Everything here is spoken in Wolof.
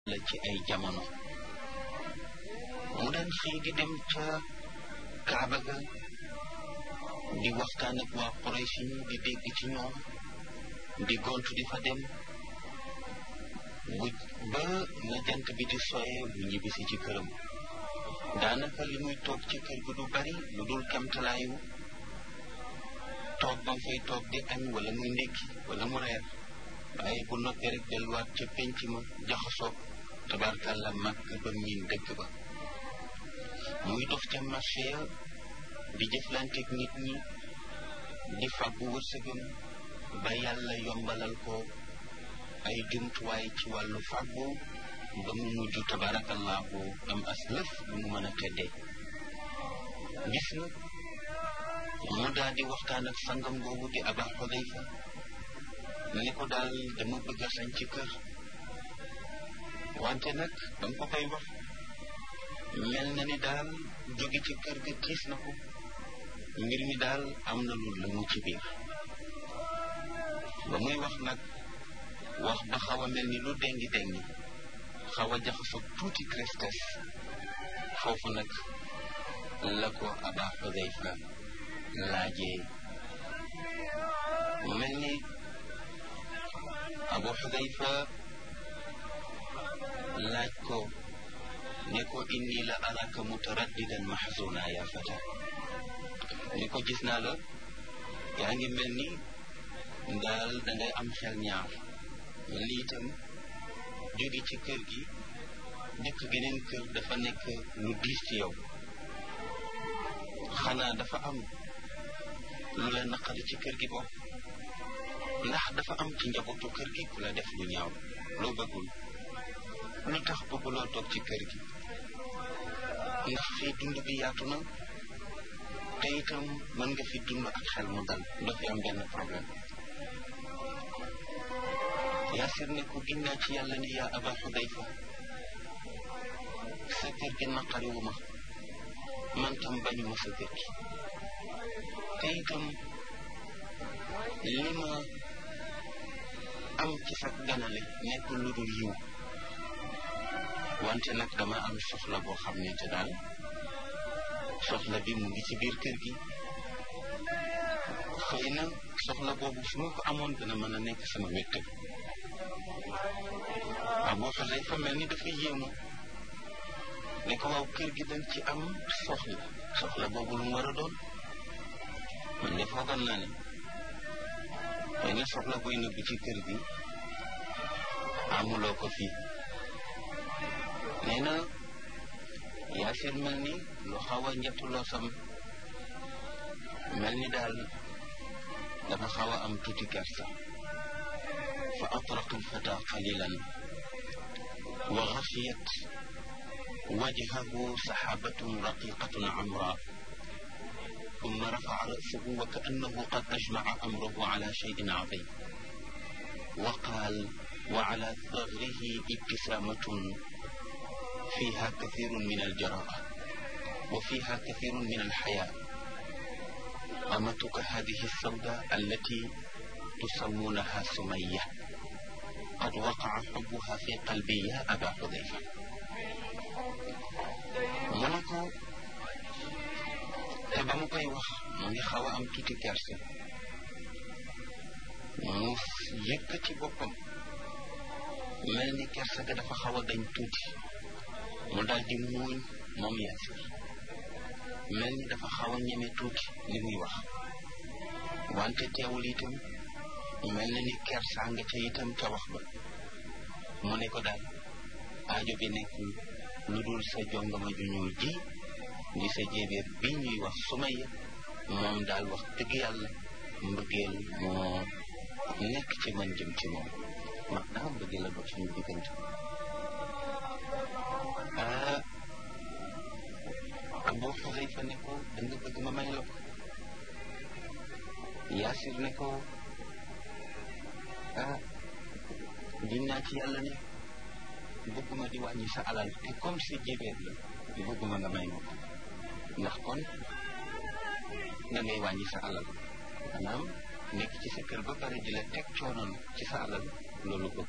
la ci ay jamono mu daan xëy di dem ca Kaaba ga di waxtaan ak waa Quraysh di dégg ci ñoom di gontu di fa dem bu ba na jant bi di soyee bu ñibbisi ci këram daanaka li muy toog ci kër gi du bari lu dul kamtalaayu toog ba fay toog di añ wala muy ndékki wala mu reer waaye bu noppee rek delluwaat ca penc ma jaxasoo tabarkàlla màgg ba miin dëkk ba muy dox ca marché ya di jëflanteeg nit ñi di fàggu wërsëgam ba yàlla yombalal ko ay jumtuwaay ci wàllu fàggu ba mu mujj tabarakallahu am as lëf bu mu mën a teddee gis na mu daal di waxtaan ak sangam boobu di aba xudayfa ne ko daal dama bëgg a sañ ci kër wante nag danga ko koy wax mel na ni daal jóge ci kër ga tiis na ko mbir mi daal am na lu la mu ci biir ba muy wax nag wax ba xaw a mel ni lu dengi dengi xaw a jaxasoo tuuti tristesse foofu nag la ko aba xudayfa laajee mu mel ni abu xudayfa laaj ko ne ko inni la araka mutaraddidan mahzuna ya fata ni ko gis naa la yaa ngi mel ni daal dangay am xel ñaar mel ni itam jóge ci kër gi dëkk geneen kër dafa nekk lu diis ci yow xanaa dafa am lu la naqari ci kër gi bopp ndax dafa am ci njabootu kër gi ku la def lu ñaaw loo bëggul lu tax bëgguloo toog ci kër gi ndax fii dund bi yaatu na te itam mën nga fi dund ak xel mu dal doo fi am benn problème yaasir ne ko ginnaa ci yàlla ne yaa aba xudayfa sa kër gi naqariwu ma man tam bañu ma sa kër gi te itam li ma am ci sa ganale nekkul lu dul yiw wante nag dama am soxla boo xam ne te daal soxla bi mu ngi ci biir kër gi xëy na soxla boobu su ma ko amoon dina mën a nekk sama wéttal Abu Xudayfa mel ni dafa yéemu ne ko waaw kër gi dañ ci am soxla soxla boobu lu mu war a doon man de foogoon naa ne xëy na soxla buy nëbb ci kër gi amuloo ko fii nee na yaasir mel ni lu xaw a njettuloo sam mel ni daal dafa xaw a am tuuti kersa fa atraqa alfata qalilan wa xafiyat wajhahu saxaabatun raqiqatun amra ثم رفع رأسه وكأنه قد أجمع أمره على شيء عظيم وقال وعلى ثغره ابتسامة فيها كثير من الجراءة وفيها كثير من الحياء أمتك هذه السوداء التي تسمونها سمية قد وقع حبها في قلبي يا أبا حذيفة منكو te ba mu koy wax mu ngi xaw a am tuuti kerse mu yëkkati boppam mel ni kerse ga dafa xaw a dañ tuuti mu daal di muuñ moom yaasir mel ni dafa xaw a ñeme tuuti li muy wax wante teewul itam mel na ni kersaa nga ca itam ca wax ba mu ne ko daal aajo bi nekkul lu dul sa jongama ju ñuul ji di sa jéebéer bi ñuy wax sumaya moom daal wax dëgg yàlla mbëggeel moo nekk ci man jëm ci moom mag naa mbëggeel la dox suñu diggante ah Abu Xudayfa ne ko da nga bëgg ma may la ko Yaasir ne ko ah dinaa ci yàlla ne bëgguma di wàññi sa alal te comme si jébeer la bëgguma nga may ma ko ndax kon da ngay wàññi sa alal maanaam nekk ci sa kër ba pare di la teg coonoon ci sa alal loolu bëgg